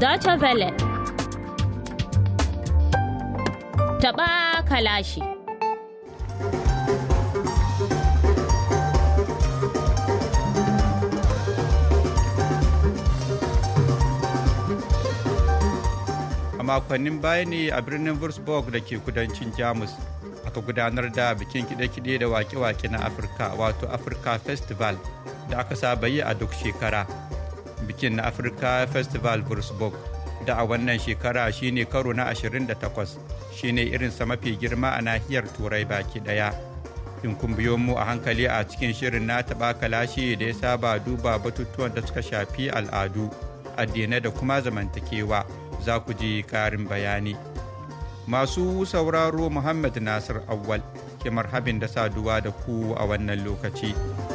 Deutsche Welle. Taɓa kalashi. a makonnin baya ne a birnin Würzburg da ke kudancin Jamus aka gudanar da bikin kide-kide da wake-wake na Afirka wato Africa Festival da aka saba yi a duk shekara. Bikin na Africa Festival Würzburg da a wannan shekara shine karo na 28 shine irinsa mafi girma a nahiyar turai baki daya. In kun biyo mu a hankali a cikin shirin na taɓa kalashi da ya saba duba batutuwan da suka shafi al'adu, addinai da kuma zamantakewa. za ku ji ƙarin bayani. Masu sauraro Muhammad Nasir Awwal ke marhabin da saduwa da ku a wannan lokaci.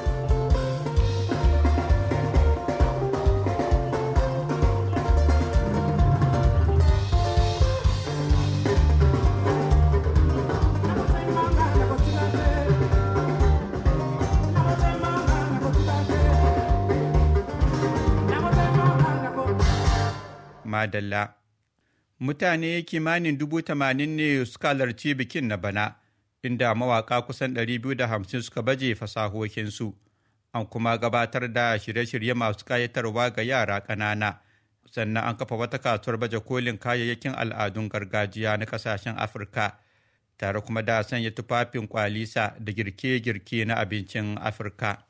Madalla. mutane kimanin dubu tamanin ne suka halarci bikin na bana inda mawaka kusan 250 suka baje fasahohinsu an kuma gabatar da shirye-shirye masu kayatarwa ga yara ƙanana sannan an kafa wata kasuwar baje kolin kayayyakin al'adun gargajiya na kasashen afirka tare kuma da sanya tufafin kwalisa da girke-girke na abincin afirka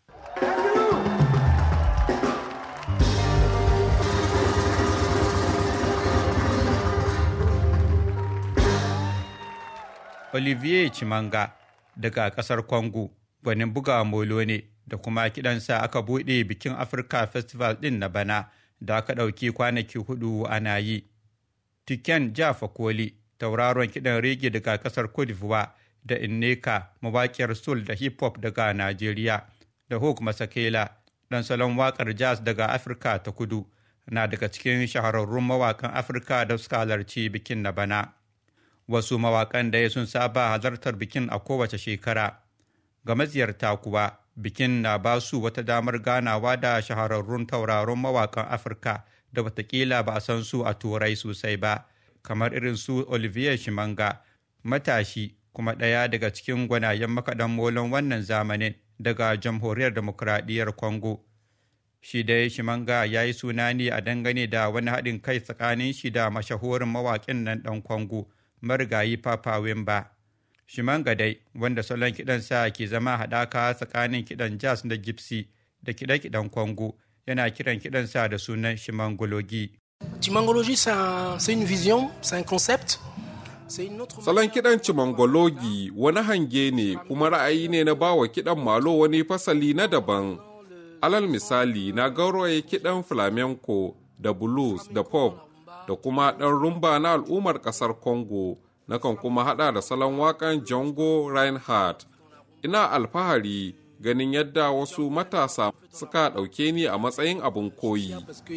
Olivier Chimanga daga kasar Congo gwanin buga molo ne da kuma kidansa aka buɗe bikin Africa Festival ɗin na bana da aka ɗauki kwanaki hudu ana yi. Tiken Jaffa Koli tauraron kiɗan rege daga kasar Cote d'Ivoire da Inneka mawaƙiyar soul da hip hop daga Najeriya da Hook Masakela ɗan salon waƙar jazz daga Afirka ta kudu na daga cikin shahararrun mawaƙan Afirka da suka halarci bikin na bana. wasu mawakan da sun saba halartar bikin a kowace shekara ga maziyarta kuwa bikin na ba su wata damar ganawa da shahararrun tauraron mawakan afirka da watakila ba a san su a turai sosai ba kamar irin su olivier shimanga matashi kuma ɗaya daga cikin gwanayen makaɗan molon wannan zamanin daga jamhuriyar demokuraɗiyyar congo shi dai shimanga ya yi suna ne a dangane da wani haɗin kai tsakanin shi da mashahurin mawaƙin nan ɗan congo marigayi Papa Wemba. Shimanga dai wanda salon kiɗansa ke zama haɗaka tsakanin kiɗan jazz da gypsy da kiɗe-kiɗen Congo yana kiran kiɗansa da sunan Shimangologi. Chimangologie, c'est une vision, c'est un concept. Salon kiɗan Chimangologi wani hange ne kuma ra'ayi ne na bawa kiɗan malo wani fasali na daban. Alal misali na gauraye kiɗan flamenco da blues da pop da kuma ɗan rumba na al'ummar ƙasar Congo, nakan kuma haɗa da salon waƙan Django Reinhardt. Ina alfahari ganin yadda wasu matasa suka ɗauke ni a matsayin abin koyi.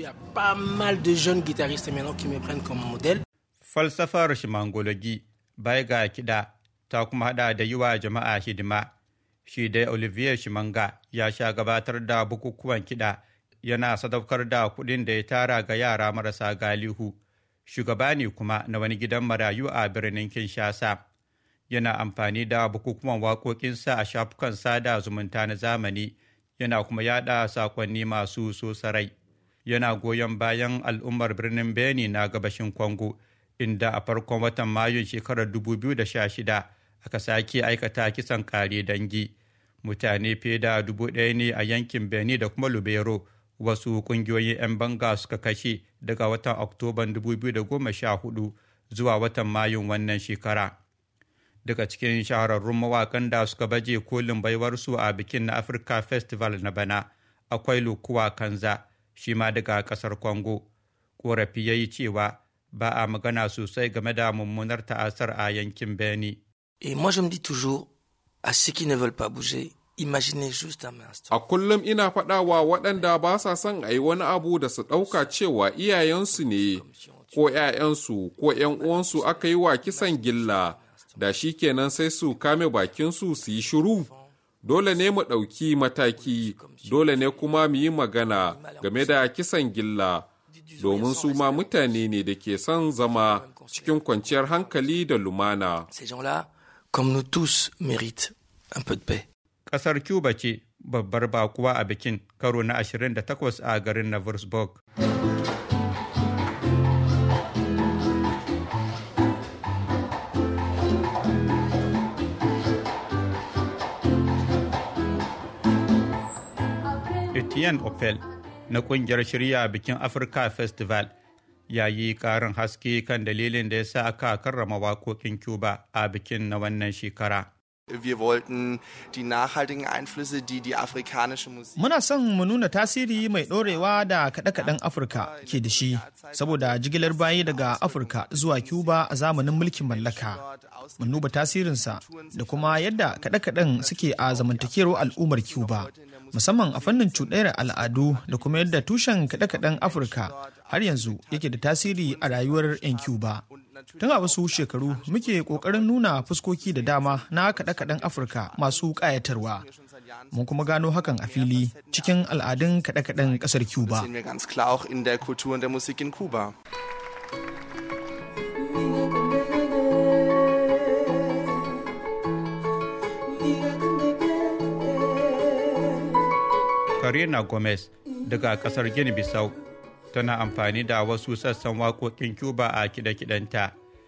Falsafar shimangologi bai ga kiɗa ta kuma haɗa da yi wa jama'a hidima. Shi dai Olivier Shimanga ya sha gabatar da bukukuwan kiɗa yana sadaukar da kuɗin da ya tara ga yara marasa galihu shugaba ne kuma na wani gidan marayu a birnin kinshasa yana amfani da bukukuwan waƙoƙinsa a shafukan sada zumunta na zamani yana kuma yada sakonni masu sosarai yana goyon bayan al'ummar birnin beni na gabashin congo inda a farkon watan mayun shekarar 2016 aka sake aikata kisan kare dangi mutane fiye da dubu ɗaya ne a yankin beni da kuma lubero wasu kungiyoyin 'yan banga suka kashe daga watan oktoban 2014 zuwa watan mayun wannan shekara daga cikin shahararrun mawakan da suka baje kolin baiwarsu a bikin na africa festival na bana akwai lukuwa kanza shi ma daga kasar congo korafi ya yi cewa ba a magana sosai game da mummunar ta'asar a yankin beni Et moi je me dis toujours à ceux qui ne veulent pas bouger Imaginez juste un instant. A kullum ina faɗawa waɗanda ba sa son a yi wani abu da su ɗauka cewa iyayensu ne, ko ‘ya'yansu, ko ‘yan uwansu aka yi wa kisan gilla, da shi kenan sai su kame bakinsu su yi shiru. Dole ne mu ɗauki mataki, dole ne kuma mu yi magana game da kisan gilla. domin su ma mutane ne da ke son zama cikin kwanciyar hankali da lumana. Ces gens-là, comme nous tous, méritent un peu de paix. Ƙasar Cuba ce babbar bakuwa a bikin karo na 28 a garin Navarresburg. Etienne Opel na kungiyar shirya bikin Africa Festival ya yi karin haske kan dalilin da ya sa aka karrama waƙoƙin Cuba a bikin na wannan shekara. Wir wollten die nachhaltigen Einflüsse, die die afrikanische Musik. Muna son mu nuna tasiri mai ɗorewa da kaɗe-kaɗen Afirka ke da shi, saboda jigilar bayi daga Afirka zuwa Cuba a zamanin mulkin mallaka. Mun duba tasirinsa da kuma yadda kaɗe-kaɗen suke a zamantakewar al'ummar Cuba, musamman a fannin cuɗayar al'adu da kuma yadda tushen kaɗe-kaɗen Afirka har yanzu yake da tasiri a rayuwar 'yan Cuba. Tun a wasu shekaru muke ƙoƙarin nuna fuskoki da dama na kaɗe-kaɗen Afirka masu ƙayatarwa. Mun kuma gano hakan a fili cikin al'adun kaɗe-kaɗen ƙasar Cuba. sehen wir ganz klar auch in der Kultur und der Musik in Kuba. Karina Gomez daga kasar Gini Bissau tana amfani da wasu sassan waƙoƙin Cuba a kiɗe-kiɗenta.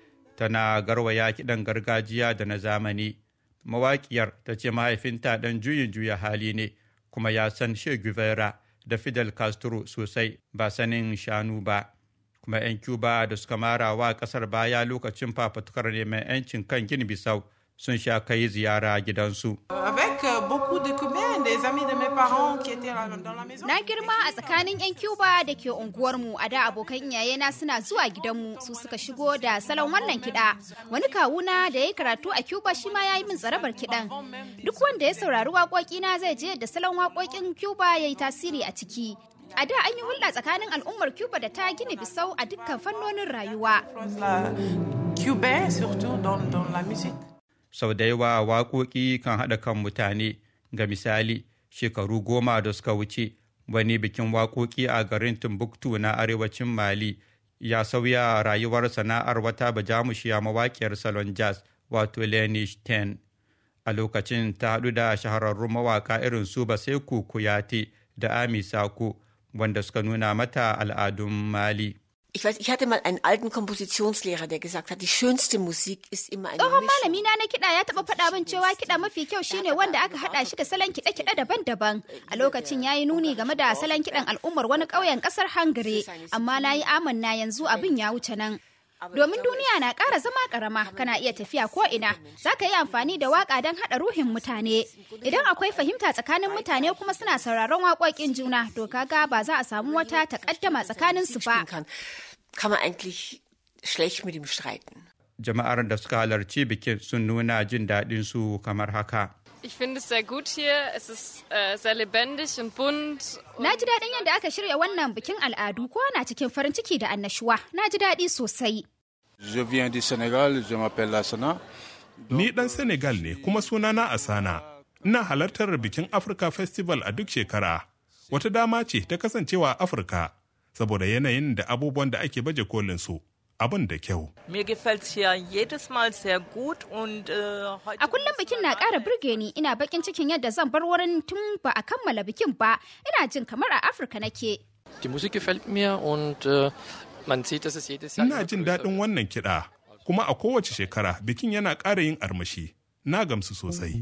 Tana garwaya kiɗan gargajiya da na zamani. Mawaƙiyar ta ce mahaifinta ɗan juyin juya hali ne kuma ya san Che Guevara da Fidel Castro sosai ba sanin shanu ba. Kuma 'yan Cuba da suka mara wa ƙasar baya lokacin fafutukar neman 'yancin kan Gini Bissau sun sha kai ziyara gidansu. Avec euh, beaucoup de Cubains, des amis de mes parents qui étaient là dans la maison. Na girma a tsakanin 'yan Cuba da ke unguwarmu a da abokan iyayena suna zuwa gidanmu su suka shigo da salon wannan kiɗa. Wani kawuna da ya yi karatu a Cuba shi ma ya yi min tsarabar kiɗan. Duk wanda ya saurari waƙoƙina zai je da salon waƙoƙin Cuba ya yi tasiri a ciki. A da an yi hulɗa tsakanin al'ummar Cuba da ta gina bisau a dukkan fannonin rayuwa. La Cubain, surtout dans, dans la musique. sau da yawa waƙoƙi kan haɗa kan mutane ga misali shekaru goma da suka wuce wani bikin waƙoƙi a garin timbuktu na arewacin mali ya sauya rayuwar sana'ar wata bajamushiya mawaƙiyar salon jazz wato leni ten a lokacin ta haɗu da shahararrun mawaƙa irin su baseku kuyate da ami sako wanda suka nuna mata al'adun mali Ich weiß, ich hatte mal einen alten Kompositionslehrer, der gesagt hat, die schönste Musik ist immer eine Tsohon Mischung. malami na na kiɗa ya taɓa faɗa min cewa kiɗa mafi kyau shine wanda aka haɗa shi da salon kiɗe-kiɗe daban-daban. A lokacin ya yi nuni game da salon kiɗan al'ummar wani ƙauyen ƙasar Hungary, amma na yi amanna yanzu abin ya wuce nan. Domin duniya na ƙara zama ƙarama, kana iya tafiya ko ina, za ka yi amfani da waƙa don haɗa ruhin mutane. Idan akwai fahimta tsakanin mutane kuma suna sauraron waƙoƙin juna, to kaga ba za a samu wata takaddama tsakanin su ba. spielen kann, kann man eigentlich schlecht mit ihm streiten. jama'ar da suka halarci bikin sun nuna jin daɗin su kamar haka Ich finde es sehr gut hier. Es ist äh, sehr lebendig und bunt. Na ji daɗin yadda aka shirya wannan bikin al'adu kowa na cikin farin ciki da annashuwa. Na ji daɗi sosai. Je viens du Sénégal, je m'appelle Lassana. Ni ɗan Senegal ne kuma sunana Asana. Ina halartar bikin Africa Festival a duk shekara. Wata dama ce ta kasancewa a Afirka, saboda yanayin da abubuwan da ake baje kolin su. Abin da kyau. Mir gefällt's hier jedes Mal sehr gut und äh, heute A kullum bikin na ƙara burge ni ina bakin cikin yadda zan bar wurin tun ba a kammala bikin ba. Ina jin kamar a Afirka nake. Die Musik gefällt mir und äh, man sieht, dass es jedes Jahr Ina jin daɗin wannan kiɗa, kuma a kowace shekara bikin yana ƙara yin armashi. Na gamsu sosai.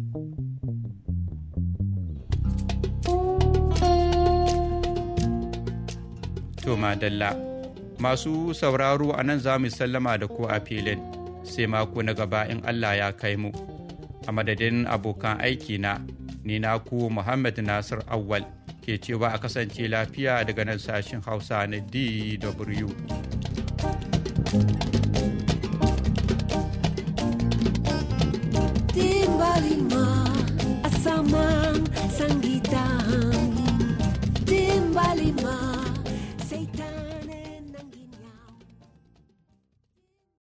To madalla, masu sauraro a nan za mu sallama da ku a filin sai mako na gaba in Allah ya kai mu. A madadin abokan aiki na, ni na ku Muhammad Nasir Awwal ke cewa a kasance lafiya daga nan sashin Hausa na DW.